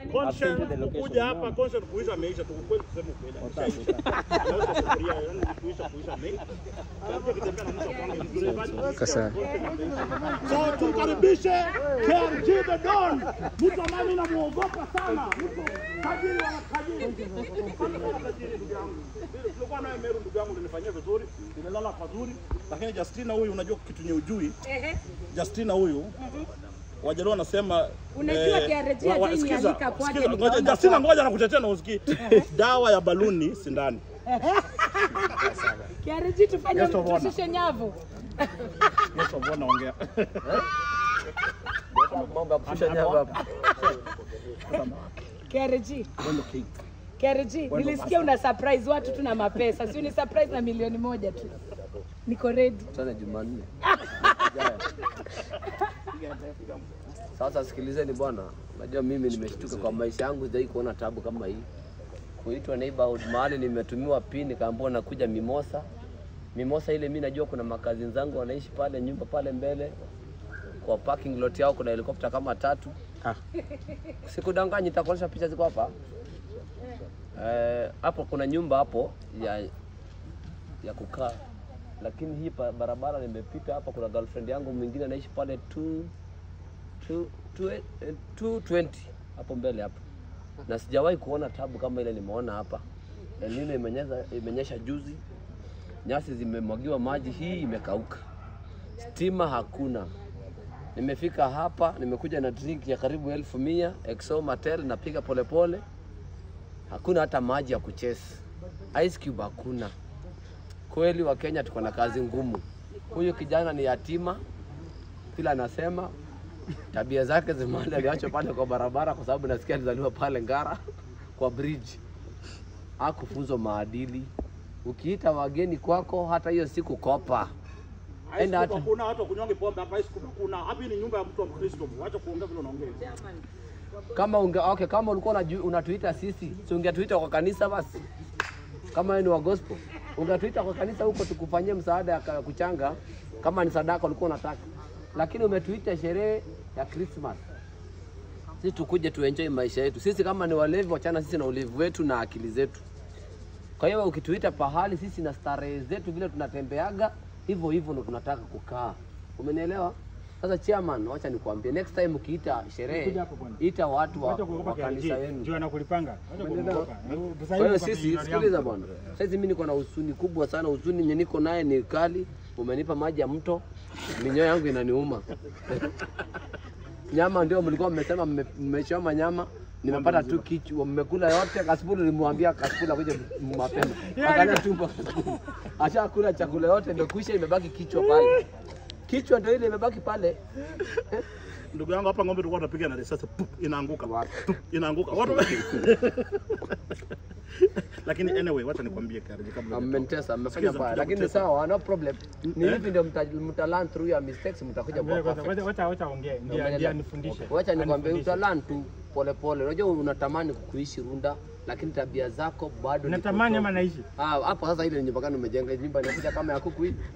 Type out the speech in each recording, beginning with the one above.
Conscience I've sent you the kuja location. hapa conscience kuisha ameisha tu kweli kusema ukweli. Ameisha. Anauza sufuria, yani kuisha kuisha ameisha. Alafu akitembea na mtu kwangu vizuri basi. Kasa. So tumkaribishe KRG the Don, mtu ambaye mimi namuogopa sana, mtu tajiri wa tajiri. Kama tajiri ndugu yangu. Tulikuwa naye Meru ndugu yangu ulinifanyia vizuri, nimelala pazuri, lakini Justina huyu unajua kitu nye ujui. Ehe. Justina huyu Wajaluo wanasema Unajua eh, KRG wa- wa- hajai sikiza, nialika kwake, sikiza, nikaona ngoja, Justina kwake. ngoja nakutetea na usikii. Dawa ya baluni sindani. KRG tufanye Yes, of honor. tushushe nyavu. Yesu mbona naongea. Mambo ya kushusha nyama hapa. KRG. KRG, nilisikia una surprise watu tu na mapesa. Si ni surprise na milioni moja tu. Niko ready. Tena Jumanne. Jaya. Sasa sikilizeni bwana, najua mimi nimeshtuka kwa maisha yangu, sijai kuona tabu kama hii. Kuitwa neighborhood mahali nimetumiwa pin, nikaambiwa nakuja Mimosa. Mimosa ile mimi najua kuna makazi zangu wanaishi pale nyumba pale mbele kwa parking lot yao kuna helikopta kama tatu. Sikudanganyi, nitakuonyesha picha ziko hapa. Eh, hapo kuna nyumba hapo ya ya kukaa, lakini hii pa- barabara nimepita hapa, kuna girlfriend yangu mwingine anaishi pale tu tu- tu- eh, 220 hapo mbele hapo, na sijawahi kuona tabu kama ile nimeona hapa. El Nino imenyesha, imenyesha juzi, nyasi zimemwagiwa maji, hii imekauka, stima hakuna. Nimefika hapa, nimekuja na drink ya karibu elfu mia Exo Matel, napiga polepole, hakuna hata maji ya kuchesi, ice cube hakuna. Kweli wa Kenya tuko na kazi ngumu. Huyu kijana ni yatima, kila anasema tabia zake zimali aliachwa pale kwa barabara, kwa sababu nasikia alizaliwa pale Ngara kwa bridge, hakufunzwa maadili. Ukiita wageni kwako, hata hiyo siku kopa Enda hata- Hakuna hata kunyonge pombe hapa high school hakuna. Hapa hii ni nyumba ya mtu wa Mkristo. Wacha kuongea vile unaongea. kama unge, okay, kama ulikuwa unaju- unatuita sisi, si ungetuita kwa kanisa basi? Kama wewe ni wa gospel, ungetuita kwa kanisa huko tukufanyie msaada ya ka- kuchanga, kama ni sadaka ulikuwa unataka, lakini umetuita sherehe ya Christmas. Sisi tukuje tuenjoy maisha yetu. Sisi kama ni walevi, wachana sisi na ulevi wetu na akili zetu. Kwa hiyo ukituita pahali sisi na starehe zetu vile tunatembeaga, hivyo hivyo ndo tunataka kukaa. Umenielewa? Sasa chairman, wacha nikwambie, next time ukiita sherehe, ita watu wa, wa kanisa yenu. Juu anakulipanga. Wacha Umeelewa? kuogopa. Sasa Kwa hivi hiyo kwa sisi, milioni yangu. sikiliza bwana, saizi mimi niko na huzuni kubwa sana. Huzuni yenye niko naye ni kali. Umenipa maji ya mto, minyoo yangu inaniuma. nyama ndio mlikuwa mmesema mme- mmechoma nyama, nimepata tu kichwa, mmekula yote. Kasipulu nilimwambia Kasipulu akuje mapema, angalia tumbo Kasipulu ashakula chakula yote, ndio kuisha, imebaki kichwa pale. Kichwa ndio ile imebaki pale. Ndugu yangu hapa ng'ombe tulikuwa tunapiga na risasi pup, inaanguka. Pup, inaanguka. Watu Lakini anyway, wacha nikwambie Kariji kabla hujatoka. Mmentesa, mmefanya Sikiza, baya, kuja lakini kutesa. sawa, no problem. Ni Eh? hivi ndio mta, mta learn through your mistakes, mtakuja kuwa Wacha- perfect. wacha- Wacha wacha ongee. Ndio Umeelewa? ndio anifundishe. Wacha nikwambie, Anifundishe. utalan tu polepole. Unajua unatamani kuishi Runda, lakini tabia zako bado ni Unatamani ama potofu. naishi? Ah, hapo sasa ile nyumba gani umejenga? Nyumba inakuja kama ya kuku hivi.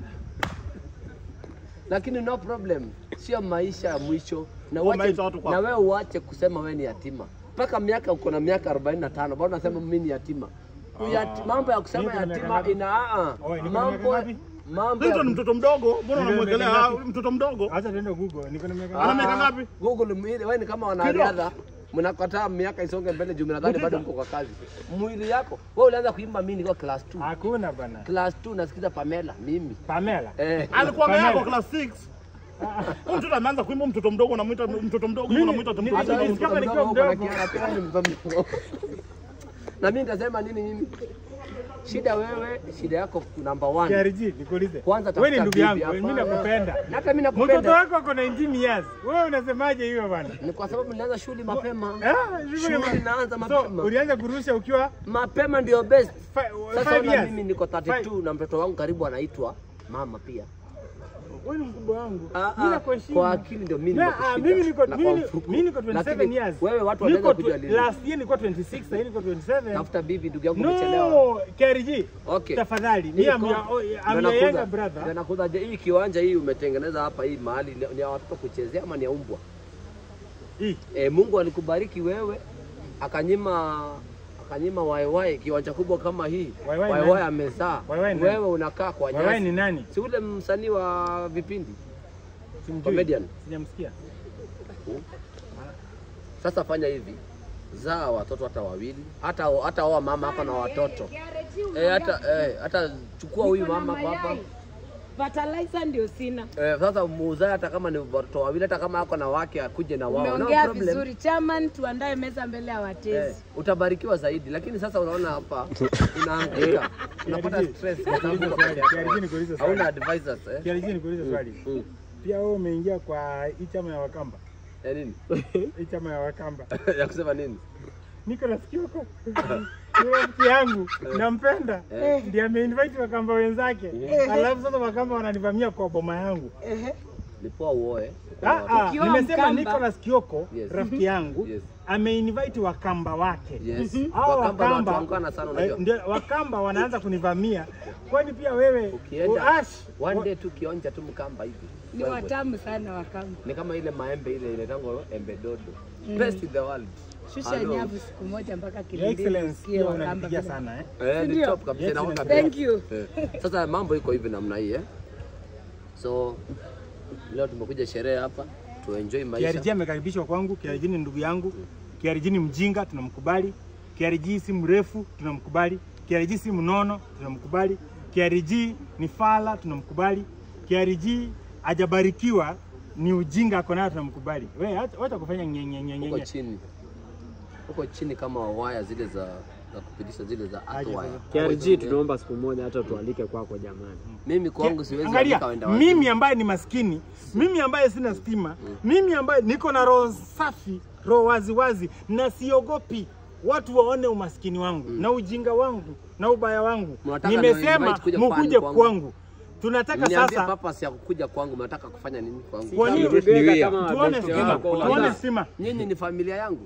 Lakini no problem, sio maisha ya mwisho. Na Huo uache, maisha watu kwa- na wewe uache kusema wewe ni yatima. Mpaka miaka uko na miaka 45 bado unasema mimi ni yatima. Uyati, mambo ya kusema Niko na miaka yatima ngapi? ina a Oi, niko na mambo miaka ngapi? mambo ya Clinton ni mtoto mdogo, mbona Ndio, unamwekelea miaka ah, ngapi? mtoto mdogo? Acha tuende Google. Niko na miaka Ana Ah, miaka ngapi? Google mwili, wewe ni kama wanariadha mnakataa miaka isonge mbele juu mnadhani bado mko kwa kazi. Mwili yako wewe ulianza kuimba mimi nilikuwa class 2. Hakuna bana. Class 2 nasikiza Pamela mimi. Pamela. Eh. Alikuwa Pamela. ameanza class 6. Huyu mtoto ameanza kuimba mtoto mdogo unamuita mtoto mdogo Mimi- unamuita mtoto mimi- Hata mdogo. wewe Nilisikia mtoto nikiwa mdogo mdogo. unakiona pia ni mtoto mdogo. Na mimi nitasema nini mimi? Shida wewe, shida yako number one. KRG, nikuulize. Kwanza Wewe ni tafuta ndugu bibi yangu, mimi hapa. nakupenda. Na hata mimi Mtoto nakupenda. wako ako na 19 years. Wewe unasemaje hiyo bana? Ni kwa sababu nilianza shule mapema. Ah, Shule inaanza So, mapema. ulianza kurusha ukiwa Mapema ndio best. fi- Sasa five ona years. mimi niko Five- 32 na mtoto wangu karibu anaitwa mama pia. Wewe ni mkubwa wangu. Ah, Mimi ah, nakuheshimu. kwa akili ndio mimi Na, nimekushinda. ah, mimi niko Na mimi kwa ni- mfuko. mimi niko 27 Lakini years. Wewe watu Niko wanaweza tw- kujua lini. Last year nilikuwa 26, sasa hivi niko 27. Tafuta bibi ndugu yangu umechelewa. No, KRG. Okay. Tafadhali, Hii mimi am ko- your oh, ndio I'm your nakuza. younger brother. Ndio nakuza. Je, hii kiwanja hii umetengeneza hapa hii mahali ni- ni ya watoto kuchezea ama ni ya umbwa? Hii. E, Mungu alikubariki wewe akanyima akanyima waiwai kiwanja kubwa kama hii Waiwai waiwai nani? amezaa Waiwai nani? wewe unakaa kwa Wewe ni nyasi nani? si ule msanii wa vipindi Simjui. Comedian. Sijamsikia. sasa fanya hivi zaa watoto hata wawili hata hata oa mama hapa na watoto eh, hata eh, hata chukua huyu mama hapa hapa Fertilizer ndio sina. eh, sasa muuzae hata kama ni watoto wawili hata kama ako na wake akuje na wao no Umeongea problem. vizuri chairman, tuandae meza mbele ya Eh, watezi. utabarikiwa zaidi lakini sasa unaona hapa unaangaika unapata stress kwa sababu Nikuulize swali. Kiariji nikuulize swali. hauna advisors eh? Kiariji nikuulize swali. Mm. Pia wewe umeingia kwa hii chama ya Wakamba. Ya nini? Hii chama ya Wakamba. ya kusema nini? Niko nasikia huko. Ni rafiki yangu nampenda, ndiye ameinvite Wakamba wenzake, alafu sasa Wakamba wananivamia kwa boma yangu. Lipoa uoe. Ah, ah, Ukiwa nimesema Mkamba. Nicholas Kioko Yes. rafiki yangu Yes. ameinvite Wakamba wake. Yes. Hao Wakamba ni watu Wakamba waungwana sana unajua. eh, ndio Wakamba wanaanza kunivamia, kwani pia wewe Ukienda Ash, one day tu kionja tu mkamba hivi. Ni Wewe. watamu sana wakamba. Ni kama ile maembe ile inaitangwa embe dodo. Best in the world. Shusha Hello. nyavu siku moja mpaka Your kilindini Excellency, usikie pia wakamba. unanipigia vile. sana eh. Eh, ni Ndio. top kabisa Yes, inakuwa yes. kabisa. Thank you. Eh, Sasa mambo iko hivi namna hii eh. So leo tumekuja sherehe hapa tuenjoy maisha. KRG amekaribishwa kwangu. KRG ni ndugu yangu. KRG ni mjinga, tunamkubali. KRG si mrefu, tunamkubali. KRG si mnono, tunamkubali. KRG ni fala, tunamkubali. KRG hajabarikiwa ni ujinga ako nayo, tunamkubali. Wewe acha acha kufanya nyenye nyenye Huko nyenye. chini. Huko chini kama waya zile za za kupitisha zile za Aje waya. KRG tunaomba siku moja hata tualike kwako jamani. Mimi kwangu siwezi Angalia, andika wenda wazimu. mimi ambaye ni maskini, mimi ambaye sina stima, mimi ambaye niko na roho safi, roho wazi wazi, na siogopi watu waone umaskini wangu na ujinga wangu na ubaya wangu. Mnataka Nimesema niinvite kuja mukuje kwangu. kwangu. Tunataka Niambie sasa purpose ya kukuja kwangu, mnataka kufanya nini kwangu? Kwa nini? Tuweka kama tuone best stima, wako. tuone stima. Nyinyi ni familia yangu.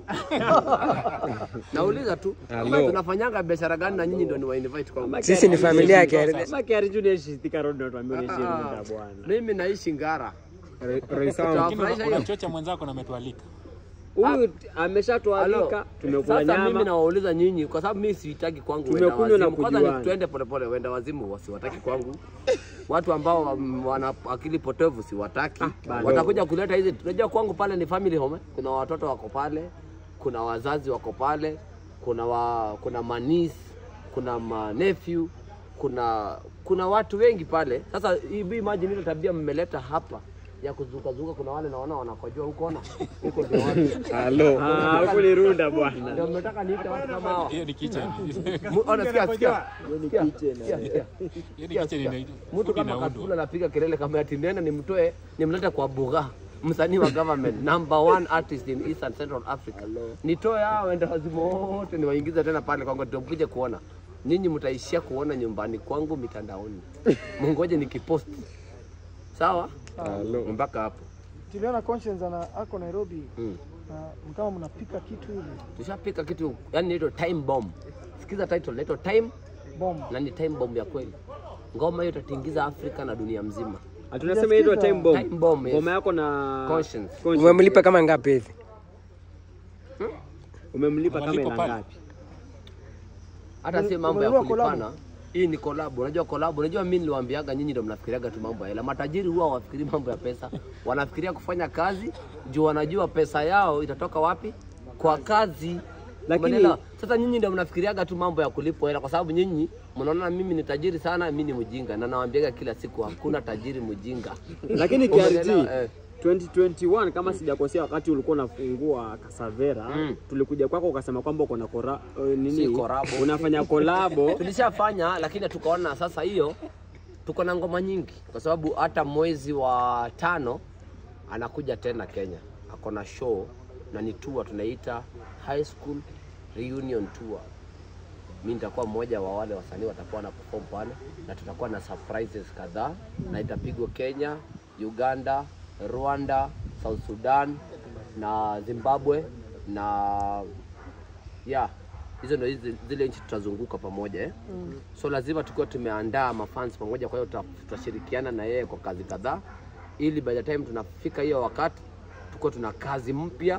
Nauliza tu, kama tunafanyanga biashara gani na nyinyi ndio ni wa invite kwangu? Sisi ni familia ya KRG. Kama KRG unaishi Thika Road ndio tuambie unaishi Ah, Runda bwana. Mimi naishi Ngara. Roy Sound. Tutawafurahisha hiyo. unachocha mwenzako na ametualika Huyu ameshatualika, Halo. tumekula Sasa mimi nyama. nawauliza nyinyi kwa sababu mimi sihitaki kwangu wenda Tumekunywa na wazimu. Kwanza kujuana. ni tuende polepole, wenda wazimu wasiwataki kwangu. Watu ambao mm, wana akili potovu siwataki. bado. Watakuja kuleta hizi. Unajua kwangu pale ni family home. eh. Kuna watoto wako pale, kuna wazazi wako pale, kuna wa, kuna manis, kuna ma nephew, kuna kuna watu wengi pale. Sasa hivi imagine ile tabia mmeleta hapa ya kuzukazuka, kuna wale naona wanakojua huko na huko ndio watu Halo. Ah, huko ni Runda bwana. ndio mmetaka niite watu kama hawa. hiyo ni kitchen Mu- ona, sikia, sikia. Sikia, sikia, sikia. hiyo ni kitchen ina Mtu food kama inaundwa Katula anapiga kelele kama ati nene nimtoe nimlete kwa Bugha, msanii wa government number one artist in Eastern Central Africa. Nitoe hao wenda wazimu wote niwaingize tena pale kwangu, ndio mkuje kuona. Nyinyi mtaishia kuona nyumbani kwangu mitandaoni, mungoje nikipost. Sawa, Halo. mpaka hapo tuliona conscience ana ako Nairobi mm. na kama mnapika kitu ile Tushapika kitu yani inaitwa time bomb. Sikiza title inaitwa time bomb. na ni time bomb ya kweli. Ngoma hiyo itatingiza Afrika na dunia mzima. Tunasema hiyo time bomb. Time bomb, yes. Ngoma yako na Conscience. Conscience. Umemlipa kama ngapi hivi? Umemlipa kama Wanalipa ila pale. ngapi? hata si mambo ya umenunua collab? kulipana. Hii ni collab. Unajua collab, unajua mimi niliwaambiaga nyinyi ndio mnafikiriaga tu mambo ya hela. Matajiri huwa hawafikiri mambo ya pesa, wanafikiria kufanya kazi juu wanajua pesa yao itatoka wapi? Kwa kazi. Lakini- Umeelewa? sasa nyinyi ndio mnafikiriaga tu mambo ya kulipwa hela, kwa sababu nyinyi mnaona mimi ni tajiri sana, mimi ni mjinga, na nawaambiaga kila siku hakuna tajiri mjinga. Lakini KRG Umeelewa? Eh. 2021 kama sijakosea, wakati ulikuwa unafungua Kasavera Mm. tulikuja kwako ukasema kwamba uko na kora, eh, nini Si korabo. unafanya kolabo tulishafanya lakini tukaona sasa hiyo tuko na ngoma nyingi kwa sababu hata mwezi wa tano anakuja tena Kenya ako na show na ni tour tunaita high school reunion tour mi nitakuwa mmoja wa wale wasanii watakuwa na perform pale na tutakuwa na surprises kadhaa na itapigwa Kenya Uganda Rwanda South Sudan na Zimbabwe na yeah hizo ndio hizi- zile nchi tutazunguka pamoja eh? mm. so lazima tukiwa tumeandaa mafans pamoja kwa hiyo tuta- tutashirikiana na yeye kwa kazi kadhaa ili by the time tunafika hiyo wakati tuko tuna kazi mpya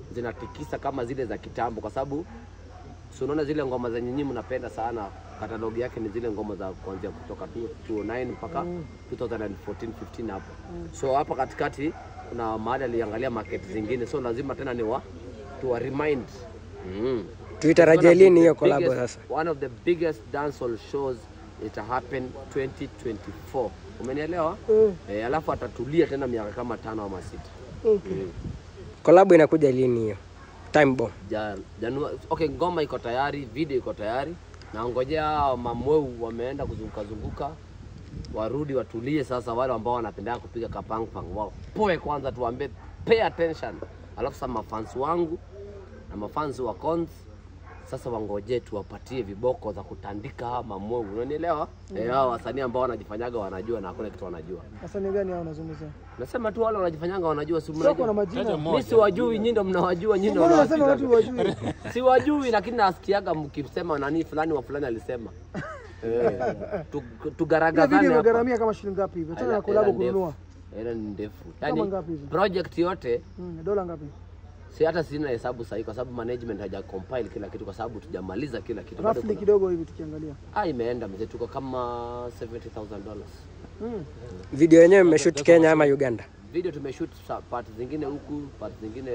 zinatikisa kama zile za kitambo, kwa sababu si unaona zile ngoma zenye nyinyi mnapenda sana, katalogi yake ni zile ngoma za kuanzia kutoka 2009 mpaka 2014 15 hapo. So hapa katikati kuna mahali aliangalia market zingine, so lazima tena ni wa tuwa remind mm. Tuitarajie One of lini the hiyo collab biggest- sasa? One of the biggest dancehall shows it happen 2024. Umenielewa? Eh, alafu atatulia tena miaka kama tano ama sita. Collab inakuja lini hiyo? Time bomb. Ja, Janua, okay, ngoma iko tayari, video iko tayari. Naongojea hao mamweu wameenda kuzunguka zunguka, warudi watulie sasa. Wale ambao wanapenda kupiga kapangpang wao poe kwanza, tuambie pay attention, alafu sasa mafans wangu na mafans wa Cons sasa wangoje tuwapatie viboko za kutandika hawa mamweu, unanielewa? Eh, hao wasanii ambao wanajifanyaga wanajua na hakuna kitu wanajua. Wasanii gani hao unazungumzia? Nasema tu wale wanajifanyanga wanajua, si Sio kuna mnajua. majina. Taja Mimi mmoja. siwajui, nyinyi ndo mnawajua, nyinyi ndo Mbona unasema watu mnawasikiza. wajui? siwajui lakini nasikiaga mkisema nani fulani wa fulani alisema Eh, tu- Ile tugaragazane video hapa. imegharamia kama shilingi ngapi hivi? Tena Hela- na collab hela ndefu. kununua. Hela ni ndefu Kama yani ngapi hivi? project yote Mm, dola ngapi? si hata sina hesabu sahihi kwa sababu management haja compile kila kitu kwa sababu tujamaliza kila kitu Bado Roughly kuna- kidogo hivi tukiangalia. ah imeenda mzee tuko kama 70000 dollars Mm. Video yenyewe mmeshoot Kenya ama Uganda? video tumeshoot sa- part zingine huku part zingine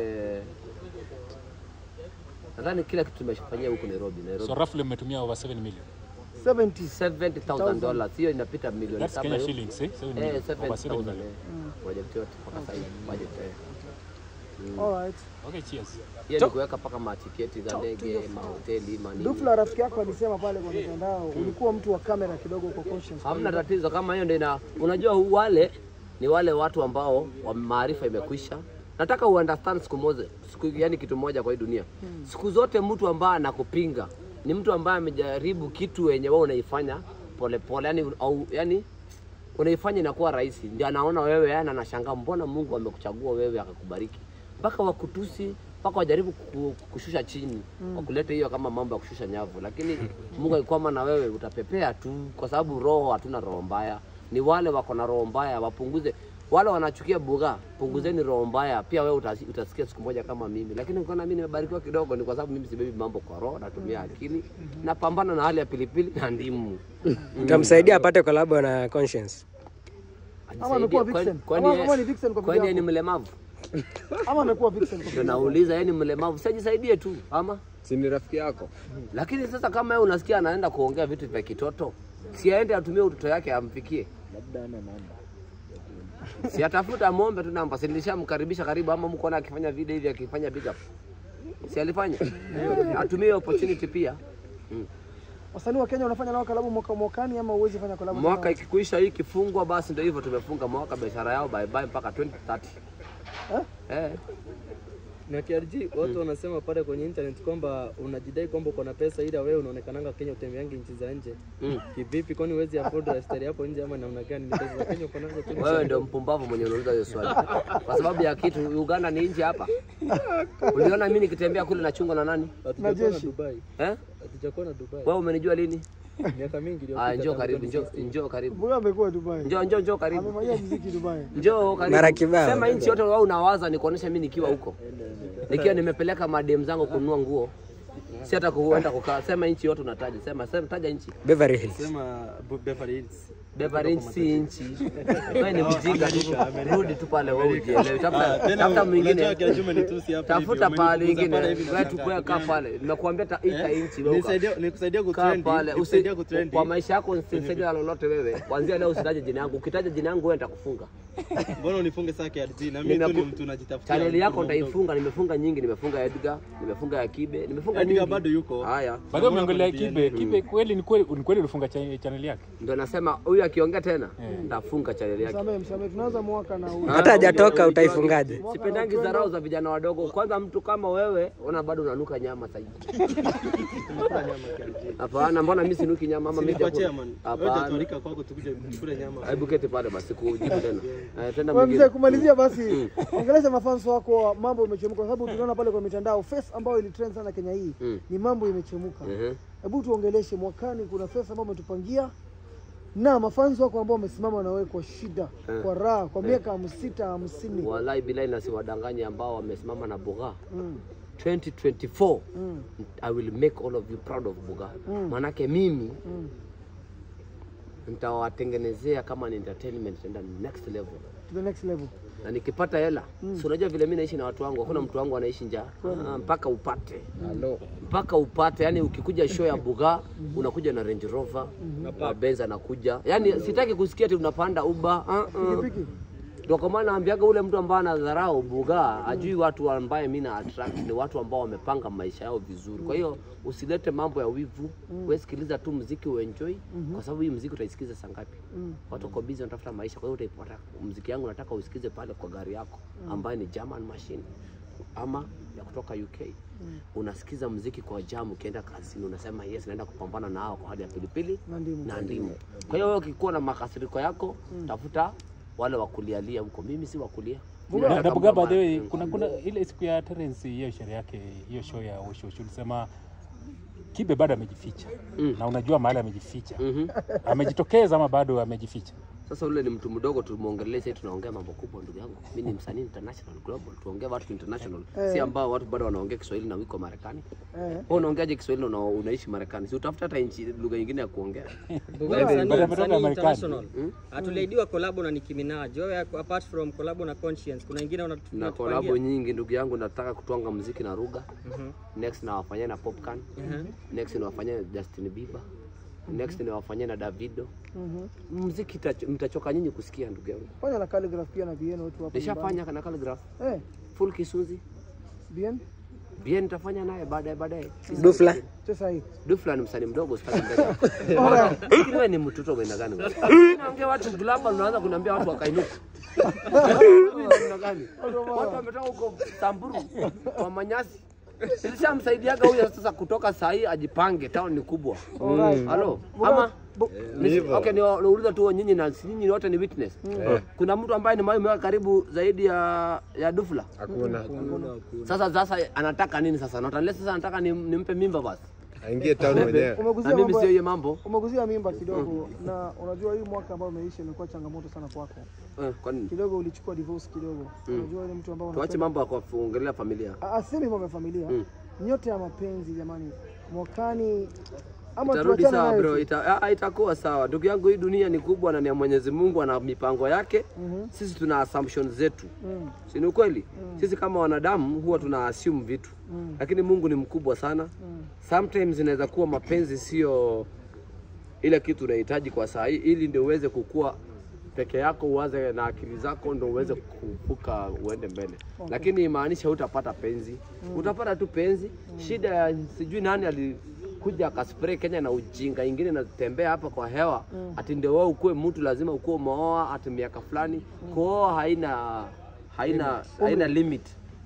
nadhani kila kitu tumeshafanyia huku Nairobi Nairobi So roughly mmetumia over 7 million. 70. 70000 dollars hiyo inapita milioni That's saba Kenya hiyo. shillings, eh? 7 Eh, million. Over 7 7,000 million. eh. Project yote mpaka sasa hivi budget eh. Alright. Okay, cheers. Hiyo ni kuweka mpaka matiketi za ndege, mahoteli, manini. Dufla rafiki yako alisema pale kwa mitandao ulikuwa mtu wa kamera kidogo uko conscious. Hamna tatizo kama hiyo ndio ina unajua wale ni wale watu ambao wa maarifa imekwisha. Nataka uunderstand siku moja, siku yani kitu moja kwa hii dunia. Siku zote mtu ambaye anakupinga ni mtu ambaye amejaribu kitu yenye wewe unaifanya polepole, yani au yani unaifanya inakuwa rahisi, ndio anaona wewe, yani anashangaa, mbona Mungu amekuchagua wewe akakubariki, mpaka wakutusi mpaka wajaribu ku- kushusha chini mm. wakulete hiyo kama mambo ya kushusha nyavu, lakini Mungu akikwama na wewe utapepea tu, kwa sababu roho, hatuna roho mbaya. Ni wale wako na roho mbaya wapunguze. Wale wanachukia buga, punguzeni roho mbaya. Pia wewe utasi- utasikia siku moja kama mimi, lakini ukiona mimi nimebarikiwa kidogo, ni kwa sababu mimi sibebi mambo kwa roho, natumia akili, napambana na hali ya pilipili na ndimu. Utamsaidia apate collab na Conscience. Ama amekuwa Ajisaidie. vixen. Kwani- Ama kama ni vixen kwa kwani yeye ni video. mlemavu? Ama amekuwa vixen kwa Ndio video. nauliza, yeye ni mlemavu, sijisaidie tu ama Si ni rafiki yako? lakini sasa kama yeye unasikia anaenda kuongea vitu vya kitoto, si aende atumie utoto yake amfikie, si atafuta mombe tu namba, si nilishamkaribisha karibu, ama mko na akifanya video hivi akifanya big up, si alifanya atumie hiyo opportunity pia. Wasanii wa Kenya wanafanya nao kalabu mwaka mwakani ama uwezi fanya kalabu? Mwaka ikikuisha hii ikifungwa, basi ndio hivyo, tumefunga mwaka biashara yao bye bye mpaka 2030 eh. Na KRG watu wanasema pale kwenye internet kwamba unajidai kwamba uko na pesa ila wewe unaonekananga Kenya utembeangi nchi za nje. Mm. Kivipi kwani huwezi afford lifestyle hapo nje ama namna gani? Ni pesa za Kenya uko nazo tu. Wewe ndio mpumbavu mwenye unauliza hiyo swali, kwa sababu ya kitu. Uganda ni nchi hapa. Uliona mimi nikitembea kule nachungwa na nani Hatujakuwa na jeshi. Dubai. eh? Hatujakuwa na Dubai. Wewe umenijua lini? Miaka mingi iliyopita. Ah, njoo tangu karibu, njoo 2016. njoo karibu, Huyo amekuwa Dubai. njoo njoo njoo karibu, Amefanyia muziki Dubai. njoo karibu. Mara kibao. Sema nchi yote wewe unawaza nikuonesha mimi nikiwa huko, nikiwa nimepeleka madem zangu kununua nguo, si hata kuenda kukaa. Sema nchi yote unataja, sema sema, taja nchi. Beverly Hills. Sema Bu- Beverly Hills. Beverly Hills si nchi. Wewe ni mjinga tu. Rudi tu pale wewe ujielewe. Tafuta tafuta mwingine. Tafuta pale ingine. Wewe tu kwa kaa pale. Nimekuambia ta ita nchi wewe. uka- Nikusaidia Kaa pale. Usi, kwa maisha yako usinisaidia lolote wewe. Kuanzia leo usitaje jina yangu. Ukitaja jina yangu wewe nitakufunga. Mbona unifunge saa KRG na Mimi mimi tu ni naku- mtu najitafutia. Chaneli yako nitaifunga. Nimefunga nyingi. Nimefunga Edgar, nimefunga ya Kibe, nimefunga Edgar nyingi. bado yuko. Haya. Baadaye umeongelea Kibe. Kibe kweli ni kweli ni kweli ulifunga cha- channel yake. Ndio nasema huyu akiongea tena nitafunga chaneli yake. Msamehe, msamehe. Tunaanza mwaka na huu. Hata hajatoka utaifungaje? Sipendangi dharau za vijana wadogo. Kwanza mtu kama wewe, ona bado unanuka nyama sasa hivi. Hapana, mbona mimi sinuki nyama ama mimi Nilikuwa sijakula? chairman. Wewe Hapana. utatualika kwako tukuje tukule nyama. Hebu keti pale basi kujibu tena. Eh, tena Wewe mzee, mwingine. kumalizia basi, ongelesha mafans wako, mambo imechemka, kwa sababu tunaona pale kwa mitandao face ambayo ilitrend sana Kenya hii Mm. ni mambo imechemka. Mhm. Hebu tuongeleshe, mwakani kuna face ambayo umetupangia na mafansi wako ambao wamesimama na wewe kwa shida, kwa raha, kwa miaka hamsini hamsini. Wallahi bilahi na siwadanganye ambao wamesimama na Buga. Mm. 2024 Mm. I will make all of you proud of Buga. Manake mimi Mm. nitawatengenezea kama ni entertainment tenda next level. To the next level. Na nikipata hela, si unajua vile mimi naishi na watu wangu, hakuna mtu wangu anaishi njaa. Ah, mpaka upate. Mpaka upate, yani ukikuja show ya Buga unakuja na Range Rover, na Benz anakuja. Yani sitaki kusikia ati unapanda Uber. Ah, ah. Pikipiki. Ndio kwa maana naambiaga ule mtu ambaye anadharau Buga ajui watu ambaye mimi na attract ni watu ambao wamepanga maisha yao vizuri. Kwa hiyo usilete mambo ya wivu, wewe sikiliza tu muziki uenjoy, kwa sababu hii muziki utaisikiza saa ngapi? Watu wako busy wanatafuta maisha, kwa hiyo utaipata. Muziki yangu nataka usikize pale kwa gari yako ambaye ni German machine ama ya kutoka UK. Unasikiza muziki kwa jam, ukienda kazini unasema yes, naenda kupambana na hao kwa hali ya pilipili Na ndimu. na ndimu. Kwa hiyo wewe ukikuwa na makasiriko yako, tafuta wale wakulialia huko. Mimi si wakulia. Na na Buga, by the way, kuna kuna ile siku ya Terence hiyo sherehe yake hiyo show ya Osho Osho ulisema Kibe bado amejificha Mm. na unajua mahali amejificha Mhm. amejitokeza ama bado amejificha? Sasa ule ni mtu mdogo, tumuongelee sasa, tunaongea mambo kubwa, ndugu yangu. Mimi ni msanii international global, tuongee watu international, si ambao watu bado wanaongea Kiswahili na wiko Marekani. Eh. Wewe unaongeaje Kiswahili na una- unaishi Marekani? Si utafuta hata nchi lugha nyingine ya kuongea. Buga Bado msanii- ametoka msanii Marekani. international. Hatuliahidiwa kolabo na Nicki Minaj. Wewe apart from kolabo na Conscience, kuna ingine una- na unatupangia? kolabo nyingi ndugu yangu, nataka kutwanga muziki na Ruga. Next nawafanyia na Popcan. Next nawafanyia na Justin Bieber. Next nawafanyia na Davido. Mhm. Muziki itacho- mtachoka nyinyi kusikia ndugu yangu. Fanya na calligraph pia na Bien wetu hapa. Nishafanya na Calligraph, nyumbani. Eh, full Kisuzi. Bien. Bien nitafanya naye baadaye baadaye. Dufla. Sasa hii. Dufla ni msanii mdogo usitaki mbele. Alright. Lakini wewe ni mtoto wa aina gani? wewe? Naongea watu global unaanza kuniambia watu wakainuka. Wewe ni aina gani? Watu wametoka huko Samburu kwa manyasi. Nilishamsaidiaga huyo sasa kutoka saa hii ajipange, town ni kubwa. Alright. Halo, Buga- ama Bu- Ni- Okay, ni nauliza tu nyinyi na si nyinyi wote ni witness. Kuna mtu ambaye ni mwaka karibu zaidi ya ya Dufla. Hakuna. Sasa sasa anataka nini sasa? Natanlea sasa anataka nim- nimpe mimba basi. Aingie town mwenyewe. Umeguzia Na mimi mambo sio ya- hiyo mambo. umeguzia mimba kidogo na unajua hii mwaka ambao umeisha imekuwa changamoto sana kwako. Eh, kwa nini? Kidogo ulichukua divorce kidogo. Unajua ile mtu ambao Tuache mambo ya kuongelea familia. asemi mambo ya familia. Mm. Nyote ya mapenzi jamani. Mwakani ama Itarudi tuachane sawa nayo bro, tu. ita, ah, itakuwa sawa ndugu yangu. Hii dunia ni kubwa na ni ya Mwenyezi Mungu, ana mipango yake. Mhm. Sisi tuna assumptions zetu, Mm. si ni ukweli? Sisi kama wanadamu huwa tuna assume vitu, Mm. lakini Mungu ni mkubwa sana. Mm. Sometimes inaweza kuwa mapenzi sio ile kitu unahitaji kwa saa hii, ili ndio uweze kukua peke yako, uanze na akili zako, ndio uweze kuvuka uende mbele. Lakini imaanisha utapata penzi, utapata tu penzi. Shida ya sijui nani alikuja akaspray Kenya na ujinga ingine natembea hapa kwa hewa, ati ndio wewe ukuwe mtu lazima ukuwe umeoa ati miaka fulani. Kuoa haina haina haina limit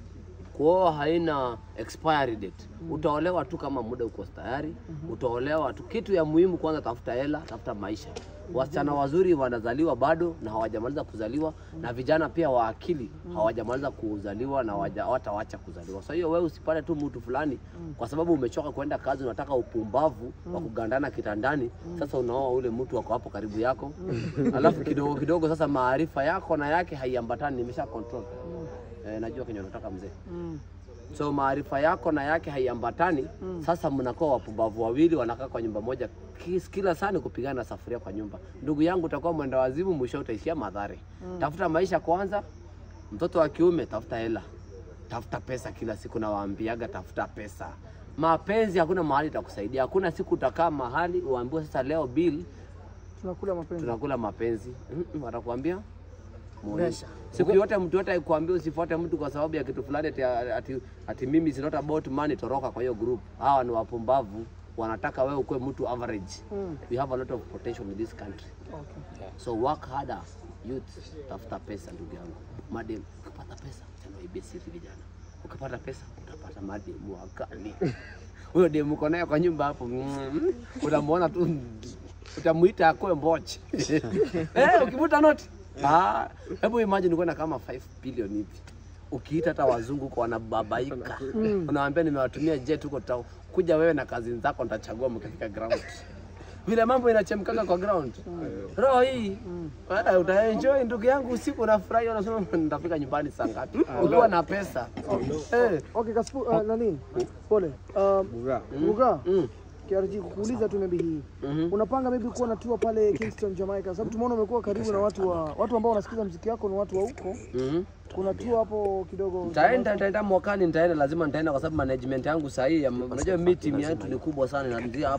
kuoa haina expiry date. Utaolewa tu kama muda uko tayari, utaolewa tu. Kitu ya muhimu kwanza, tafuta hela, tafuta maisha. Wasichana wazuri wanazaliwa bado na hawajamaliza kuzaliwa, na vijana pia wa akili hawajamaliza kuzaliwa na hawaja- hawatawacha kuzaliwa. So hiyo wewe usipate tu mtu fulani kwa sababu umechoka kwenda kazi, unataka upumbavu wa kugandana kitandani. Sasa unaoa ule mtu wako hapo karibu yako, alafu kidogo kidogo sasa maarifa yako na yake haiambatani. Nimesha control eh, najua kenye unataka mzee Mm. so maarifa yako na yake haiambatani. Sasa mnakuwa wapumbavu wawili wanakaa kwa nyumba moja, Kis- kila saa ni kupigana na safuria kwa nyumba. Ndugu yangu, utakuwa mwenda wazimu, mwisho utaishia madhare. Tafuta maisha kwanza. Mtoto wa kiume, tafuta hela, tafuta pesa kila siku, nawaambiaga tafuta pesa. Mapenzi hakuna mahali itakusaidia. Hakuna siku utakaa mahali uambiwe sasa leo bill Tunakula mapenzi. tunakula mapenzi. Mm-mm, Watakwambia muonesha. Siku yote mtu yote aikwambia usifuate mtu kwa sababu ya kitu fulani ati, ati, ati mimi is not about money, toroka kwa hiyo group. Hawa ni wapumbavu, wanataka wewe ukuwe mtu average. Mm. We have a lot of potential in this country. Okay. So work harder youth, tafuta pesa ndugu yangu. Madem, ukipata pesa tena waibie siri vijana. Ukipata pesa utapata mademu wakali. Huyo demu uko naye kwa nyumba hapo, mm, utamwona tu utamuita akwe mboche. eh, ukivuta noti. Ah, hebu imagine uko na kama 5 billion hivi. Ukiita hata wazungu kwa wanababaika. Unawaambia nimewatumia jet huko tao. Kuja wewe na kazi zako nitachagua mkifika ground. vile mambo inachemkaka kwa ground roho hii eh, utaenjoy ndugu yangu usiku unafurahi unasema nitafika nyumbani saa ngapi ukiwa na pesa eh Okay, Kaspu, uh, nani? Pole. Um, Buga. mm. KRG kukuuliza tu maybe hii. Mhm. Unapanga maybe kuwa na tour pale Kingston Jamaica sababu tumeona umekuwa karibu na watu wa watu ambao wanasikiza muziki wako ni watu wa huko. Mhm. Kuna tour hapo kidogo. Nitaenda, nitaenda mwakani, nitaenda, lazima nitaenda kwa sababu management yangu sahihi, unajua mimi timu yetu ni kubwa sana, inaanzia